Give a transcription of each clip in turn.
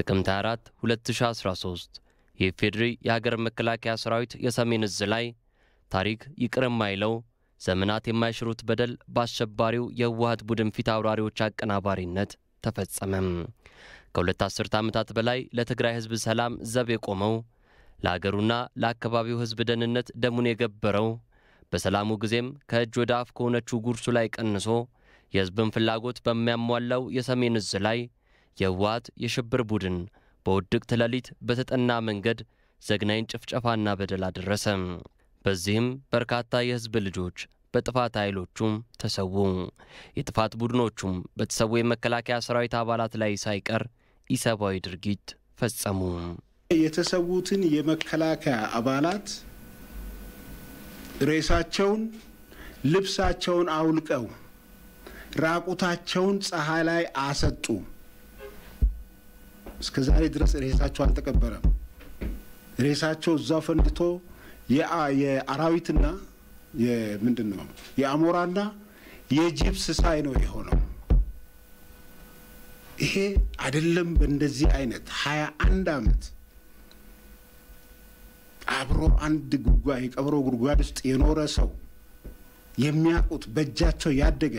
ጥቅምት 24 2013 የኢፌዴሪ የሀገር መከላከያ ሰራዊት የሰሜን እዝ ላይ ታሪክ ይቅር የማይለው ዘመናት የማይሽሩት በደል በአሸባሪው የህወሀት ቡድን ፊት አውራሪዎች አቀናባሪነት ተፈጸመም። ከሁለት አስርተ ዓመታት በላይ ለትግራይ ህዝብ ሰላም ዘብ የቆመው ለአገሩና ለአካባቢው ህዝብ ደህንነት ደሙን የገበረው በሰላሙ ጊዜም ከእጅ ወደ አፍ ከሆነችው ጉርሱ ላይ ቀንሶ የህዝብን ፍላጎት በሚያሟላው የሰሜን እዝ ላይ የህወሀት የሽብር ቡድን በውድቅት ሌሊት በተጠና መንገድ ዘግናኝ ጭፍጨፋና በደል አደረሰ። በዚህም በርካታ የህዝብ ልጆች በጥፋት ኃይሎቹም ተሰዉ። የጥፋት ቡድኖቹም በተሰዉ የመከላከያ ሰራዊት አባላት ላይ ሳይቀር ኢሰብአዊ ድርጊት ፈጸሙ። የተሰዉትን የመከላከያ አባላት ሬሳቸውን፣ ልብሳቸውን አውልቀው ራቁታቸውን ፀሐይ ላይ አሰጡ። እስከ ዛሬ ድረስ ሬሳቸው አልተቀበረም። ሬሳቸው እዛው ፈንድቶ የአራዊትና ምንድን ነው የአሞራና የጅብ ስሳይ ነው የሆነው። ይሄ አይደለም። በእንደዚህ አይነት ሀያ አንድ አመት አብሮ አንድ ጉድጓድ የቀብሮ ጉድጓድ ውስጥ የኖረ ሰው የሚያውቁት በእጃቸው ያደገ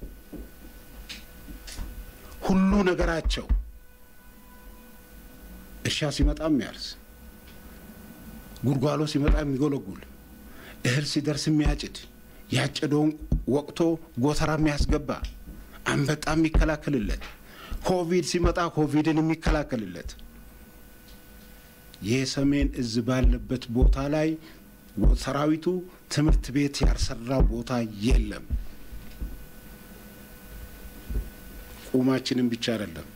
ሁሉ ነገራቸው እርሻ ሲመጣ የሚያርስ ጉድጓሎ ሲመጣ የሚጎለጉል እህል ሲደርስ የሚያጭድ ያጨደውን ወቅቶ ጎተራ የሚያስገባ አንበጣ የሚከላከልለት ኮቪድ ሲመጣ ኮቪድን የሚከላከልለት የሰሜን እዝ ባለበት ቦታ ላይ ሰራዊቱ ትምህርት ቤት ያልሰራ ቦታ የለም። ቁማችንን ብቻ አይደለም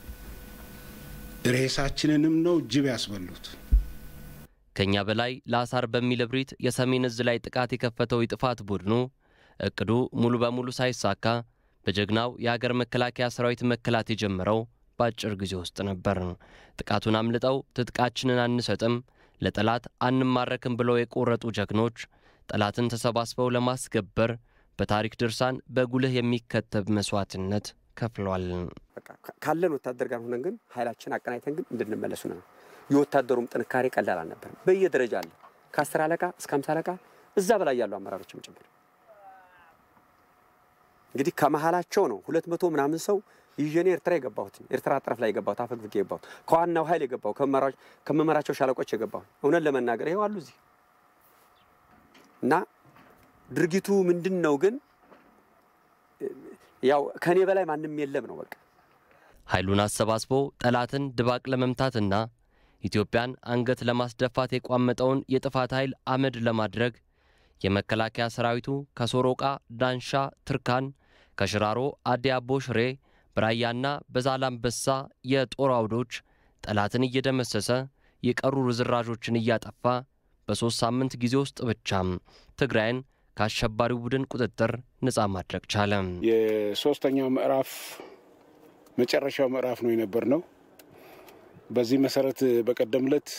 ሬሳችንንም ነው ጅብ ያስበሉት። ከእኛ በላይ ለአሳር በሚል እብሪት የሰሜን እዝ ላይ ጥቃት የከፈተው የጥፋት ቡድኑ እቅዱ ሙሉ በሙሉ ሳይሳካ በጀግናው የሀገር መከላከያ ሰራዊት መከላት የጀመረው በአጭር ጊዜ ውስጥ ነበር። ጥቃቱን አምልጠው ትጥቃችንን አንሰጥም፣ ለጠላት አንማረክም ብለው የቆረጡ ጀግኖች ጠላትን ተሰባስበው ለማስገበር በታሪክ ድርሳን በጉልህ የሚከተብ መስዋዕትነት ከፍሏል። ካለን ወታደር ጋር ሆነን ግን ኃይላችን አቀናይተን ግን እንድንመለሱ ነው። የወታደሩም ጥንካሬ ቀላል አልነበርም። በየደረጃ አለ ከአስር አለቃ እስከ አምሳ አለቃ እዛ በላይ ያሉ አመራሮችም ጭምር እንግዲህ ከመሀላቸው ነው ሁለት መቶ ምናምን ሰው ይዤ እኔ ኤርትራ የገባሁት ኤርትራ ጠረፍ ላይ የገባሁት አፈግፍጌ የገባሁት ከዋናው ኃይል የገባሁ ከመመራቸው ሻለቆች የገባሁ እውነት ለመናገር ይኸው አሉ እዚህ እና ድርጊቱ ምንድን ነው ግን ያው ከእኔ በላይ ማንም የለም ነው በቃ ኃይሉን አሰባስቦ ጠላትን ድባቅ ለመምታትና ኢትዮጵያን አንገት ለማስደፋት የቋመጠውን የጥፋት ኃይል አመድ ለማድረግ የመከላከያ ሰራዊቱ ከሶሮቃ፣ ዳንሻ፣ ትርካን፣ ከሽራሮ አዲ አቦ ሽሬ፣ በራያና በዛላምበሳ የጦር አውዶች ጠላትን እየደመሰሰ የቀሩ ርዝራዦችን እያጠፋ በሦስት ሳምንት ጊዜ ውስጥ ብቻም ትግራይን ከአሸባሪው ቡድን ቁጥጥር ነፃ ማድረግ ቻለ። የሶስተኛው ምዕራፍ መጨረሻው ምዕራፍ ነው የነበር ነው። በዚህ መሰረት በቀደም ዕለት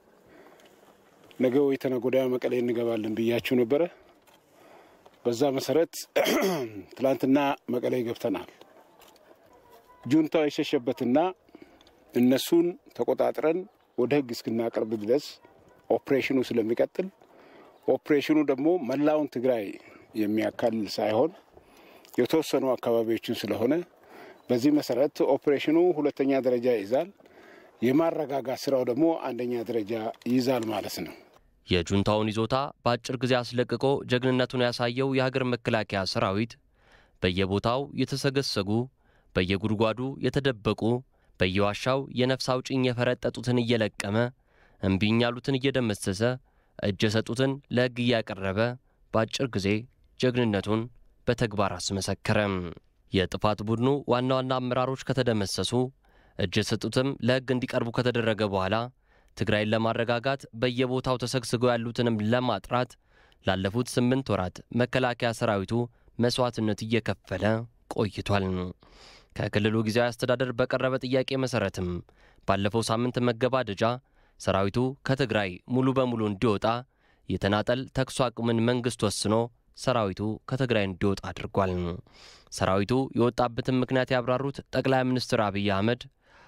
ነገ ወይ ተነገ ወዲያ መቀሌ እንገባለን ብያችሁ ነበረ። በዛ መሰረት ትላንትና መቀሌ ገብተናል። ጁንታው የሸሸበትና እነሱን ተቆጣጥረን ወደ ሕግ እስክናቀርብ ድረስ ኦፕሬሽኑ ስለሚቀጥል ኦፕሬሽኑ ደግሞ መላውን ትግራይ የሚያካልል ሳይሆን የተወሰኑ አካባቢዎችን ስለሆነ በዚህ መሰረት ኦፕሬሽኑ ሁለተኛ ደረጃ ይይዛል። የማረጋጋት ስራው ደግሞ አንደኛ ደረጃ ይይዛል ማለት ነው። የጁንታውን ይዞታ በአጭር ጊዜ አስለቅቆ ጀግንነቱን ያሳየው የሀገር መከላከያ ሰራዊት በየቦታው የተሰገሰጉ፣ በየጉድጓዱ የተደበቁ፣ በየዋሻው የነፍስ አውጭኝ የፈረጠጡትን እየለቀመ እምቢኝ ያሉትን እየደመሰሰ እጅ የሰጡትን ለሕግ እያቀረበ በአጭር ጊዜ ጀግንነቱን በተግባር አስመሰከረም። የጥፋት ቡድኑ ዋና ዋና አመራሮች ከተደመሰሱ እጅ የሰጡትም ለሕግ እንዲቀርቡ ከተደረገ በኋላ ትግራይን ለማረጋጋት በየቦታው ተሰግስገው ያሉትንም ለማጥራት ላለፉት ስምንት ወራት መከላከያ ሰራዊቱ መስዋዕትነት እየከፈለ ቆይቷል። ከክልሉ ጊዜያዊ አስተዳደር በቀረበ ጥያቄ መሠረትም ባለፈው ሳምንት መገባደጃ ሰራዊቱ ከትግራይ ሙሉ በሙሉ እንዲወጣ የተናጠል ተኩስ አቁምን መንግሥት ወስኖ ሰራዊቱ ከትግራይ እንዲወጣ አድርጓል። ሰራዊቱ የወጣበትን ምክንያት ያብራሩት ጠቅላይ ሚኒስትር አብይ አህመድ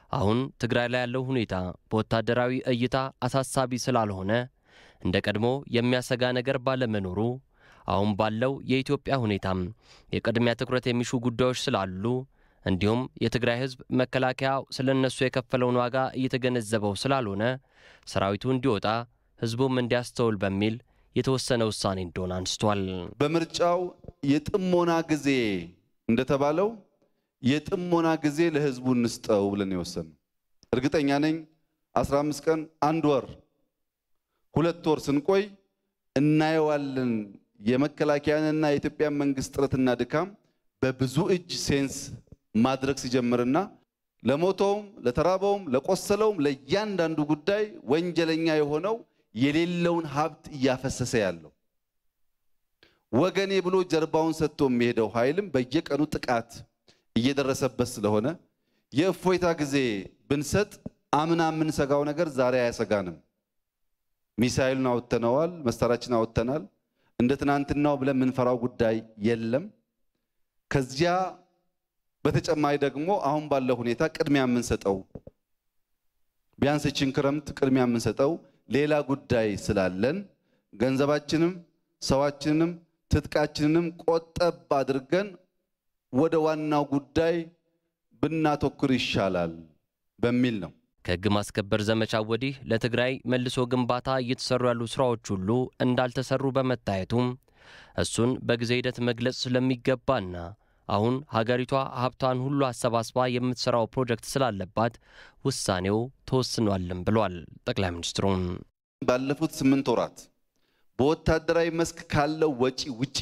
አሁን ትግራይ ላይ ያለው ሁኔታ በወታደራዊ እይታ አሳሳቢ ስላልሆነ እንደ ቀድሞ የሚያሰጋ ነገር ባለመኖሩ አሁን ባለው የኢትዮጵያ ሁኔታም የቅድሚያ ትኩረት የሚሹ ጉዳዮች ስላሉ እንዲሁም የትግራይ ሕዝብ መከላከያው ስለ እነሱ የከፈለውን ዋጋ እየተገነዘበው ስላልሆነ ሰራዊቱ እንዲወጣ ሕዝቡም እንዲያስተውል በሚል የተወሰነ ውሳኔ እንደሆነ አንስቷል። በምርጫው የጥሞና ጊዜ እንደተባለው የጥሞና ጊዜ ለህዝቡ እንስጠው ብለን የወሰን እርግጠኛ ነኝ 15 ቀን አንድ ወር ሁለት ወር ስንቆይ እናየዋለን። የመከላከያንና የኢትዮጵያን መንግስት ጥረትና ድካም በብዙ እጅ ሴንስ ማድረግ ሲጀምርና ለሞተውም፣ ለተራበውም፣ ለቆሰለውም ለእያንዳንዱ ጉዳይ ወንጀለኛ የሆነው የሌለውን ሀብት እያፈሰሰ ያለው ወገኔ ብሎ ጀርባውን ሰጥቶ የሚሄደው ኃይልም በየቀኑ ጥቃት እየደረሰበት ስለሆነ የእፎይታ ጊዜ ብንሰጥ አምና የምንሰጋው ነገር ዛሬ አያሰጋንም። ሚሳይሉን አወጥተነዋል፣ መሳሪያችን አወጥተናል። እንደ ትናንትናው ብለን የምንፈራው ጉዳይ የለም። ከዚያ በተጨማሪ ደግሞ አሁን ባለው ሁኔታ ቅድሚያ የምንሰጠው ቢያንስ ይህችን ክረምት ቅድሚያ የምንሰጠው ሌላ ጉዳይ ስላለን ገንዘባችንም ሰዋችንንም ትጥቃችንንም ቆጠብ አድርገን ወደ ዋናው ጉዳይ ብናተኩር ይሻላል በሚል ነው። ከሕግ ማስከበር ዘመቻ ወዲህ ለትግራይ መልሶ ግንባታ እየተሰሩ ያሉ ስራዎች ሁሉ እንዳልተሰሩ በመታየቱም እሱን በጊዜ ሂደት መግለጽ ስለሚገባና አሁን ሀገሪቷ ሀብቷን ሁሉ አሰባስባ የምትሰራው ፕሮጀክት ስላለባት ውሳኔው ተወስኗልም ብሏል ጠቅላይ ሚኒስትሩም። ባለፉት ስምንት ወራት በወታደራዊ መስክ ካለው ወጪ ውጪ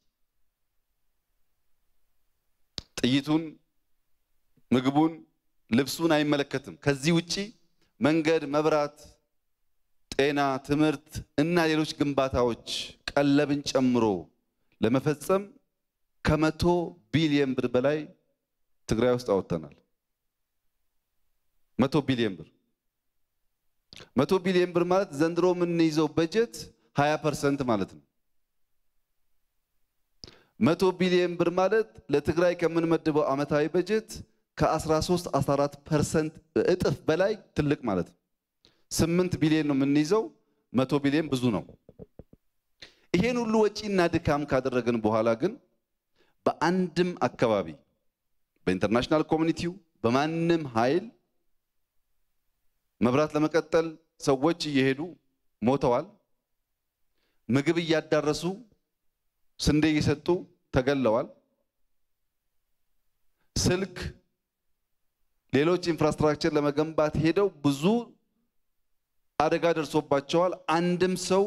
ጥይቱን፣ ምግቡን፣ ልብሱን አይመለከትም። ከዚህ ውጪ መንገድ፣ መብራት፣ ጤና፣ ትምህርት እና ሌሎች ግንባታዎች ቀለብን ጨምሮ ለመፈጸም ከመቶ ቢሊየን ብር በላይ ትግራይ ውስጥ አወጥተናል። መቶ ቢሊየን ብር መቶ ቢሊየን ብር ማለት ዘንድሮ የምንይዘው በጀት 20 ፐርሰንት ማለት ነው። መቶ ቢሊየን ብር ማለት ለትግራይ ከምንመድበው ዓመታዊ በጀት ከ13 14 ፐርሰንት እጥፍ በላይ ትልቅ ማለት ነው። 8 ቢሊየን ነው የምንይዘው፣ መቶ ቢሊየን ብዙ ነው። ይሄን ሁሉ ወጪና ድካም ካደረግን በኋላ ግን በአንድም አካባቢ በኢንተርናሽናል ኮሚኒቲው በማንም ኃይል መብራት ለመቀጠል ሰዎች እየሄዱ ሞተዋል። ምግብ እያዳረሱ ስንዴ እየሰጡ ተገለዋል። ስልክ፣ ሌሎች ኢንፍራስትራክቸር ለመገንባት ሄደው ብዙ አደጋ ደርሶባቸዋል። አንድም ሰው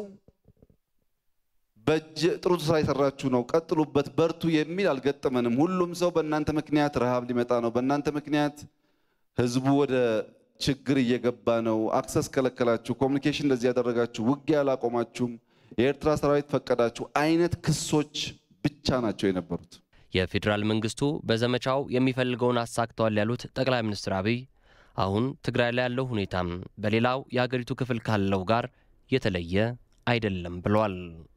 በእጅ ጥሩ ስራ የሰራችሁ ነው፣ ቀጥሉበት፣ በርቱ የሚል አልገጠመንም። ሁሉም ሰው በእናንተ ምክንያት ረሃብ ሊመጣ ነው፣ በእናንተ ምክንያት ህዝቡ ወደ ችግር እየገባ ነው፣ አክሰስ ከለከላችሁ፣ ኮሚኒኬሽን እንደዚህ ያደረጋችሁ፣ ውጊያ አላቆማችሁም፣ የኤርትራ ሰራዊት ፈቀዳችሁ አይነት ክሶች ብቻ ናቸው የነበሩት። የፌዴራል መንግስቱ በዘመቻው የሚፈልገውን አሳክተዋል ያሉት ጠቅላይ ሚኒስትር አብይ አሁን ትግራይ ላይ ያለው ሁኔታም በሌላው የሀገሪቱ ክፍል ካለው ጋር የተለየ አይደለም ብለዋል።